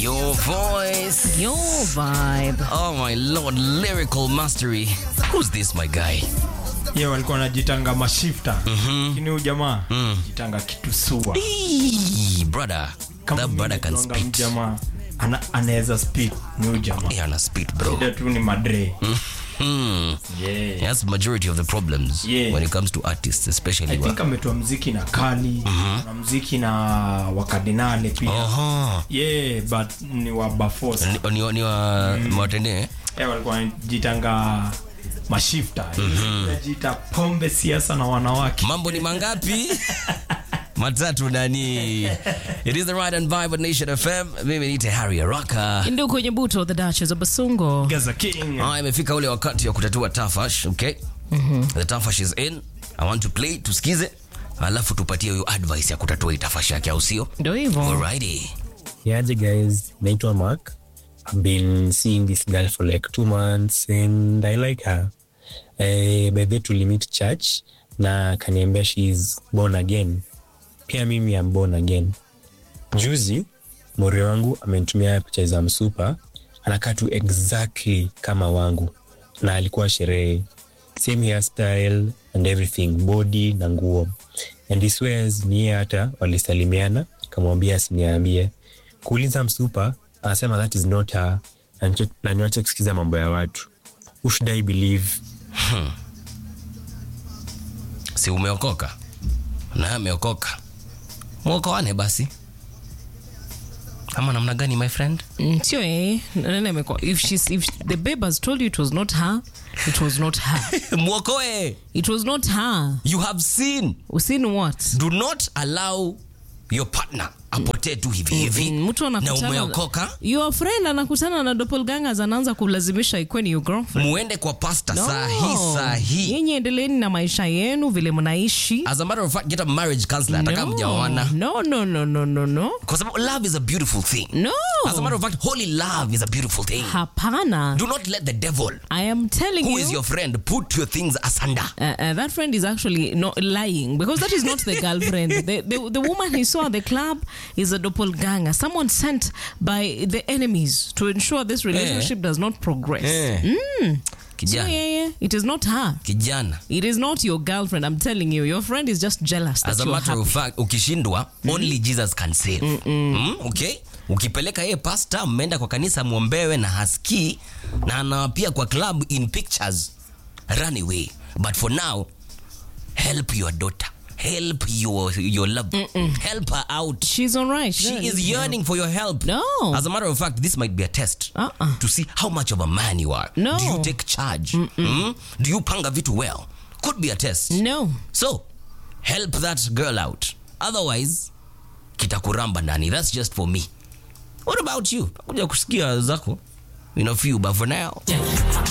Your voice. Your vibe. Oh my lord, lyrical mastery. Who's this, my guy? ye walikuwa wanajitanga mashifta lakini huyu jamaa jitanga kitu sua Eee, brother. Kama that mimi brother can najuanga spit. mjamaa ana, anaweza spit ni huyu jamaa Yeah, ana spit, bro. shida tu ni madre Hmm. yeah. That's majority of the problems Yeah. when it comes to artists, especially. I wa- think ametoa mziki na kali na mziki na wakardinale pia Aha. yeah but ni wa bafos Ni, ni, ni wa mwatende yeah, walikuwa wanajitanga mashifta najiita pombe siasa na wanawake mambo ni mangapi matatu nani it is the right and vibe nation fm mimi niite harry araka Ndio kwenye buto the Duchess of Basungo. Gaza King Ah, imefika ule wakati wa kutatua tafash okay the tafash is in i want to play tusikize alafu tupatie huyo advice ya kutatua hii tafash yake au sio Ndio hivyo. alrighty Yaje guys, naitwa Mark. I've been seeing this girl for like two months and I like her. Uh, by the to limit church na kaniambia she's born again. Pia mimi am born again. Juzi mori wangu amenitumia picha za msupa, anakaa tu exactly kama wangu, na alikuwa sherehe, same hairstyle and everything, body na nguo, and he swears ni yeye hata walisalimiana, kamwambia asiniambie. Kuuliza msupa, anasema that is not her, na nicho- na niwache kusikiza mambo ya watu. Who should I believe? si umeokoka na ameokoka mwokoane basi ama namna gani my friend Mm, Sio yeye. Nani amekuwa- If she's if the babe has told you it was not her, it was not her. mwokoe It was not her. you have seen Usini what? do not allow your partner apotee tu hivi hivi Mm, mtu na anakutana umeokoka your friend anakutana na doppelgangers anaanza kulazimisha ikwe ni your girlfriend muende kwa pasta No. saa hii saa hii nyinyi endeleeni na maisha yenu vile mnaishi as a matter of fact get a marriage counselor ataka no. mjaoana no no no no no no kwa sababu love is a beautiful thing no as a matter of fact holy love is a beautiful thing hapana do not let the devil i am telling who you is your friend put your things asunder Uh, uh, that friend is actually not lying because that is not the girlfriend. the, the, the woman he saw at the club is a doppelganger, someone sent by the enemies to ensure this relationship does not progress. Eh. So, kijana yeah, yeah, it is not her. kijana It is not your girlfriend. I'm telling you, your friend is just jealous that as a you're matter happy. of fact ukishindwa only jesus can save mm, okay ukipeleka yeye pasta mmeenda kwa kanisa mwombewe na haskii na anawapia kwa club in pictures run away but for now help your daughter help your, your love help her out She's all right. she Yeah, is yeah. yearning for your help No. as a matter of fact this might be a test Uh-uh. to see how much of a man you are No. do you take charge Mm? do you panga vitu well could be a test No. so help that girl out otherwise kitakuramba ndani that's just for me what about you kuja kusikia zako in a few but for now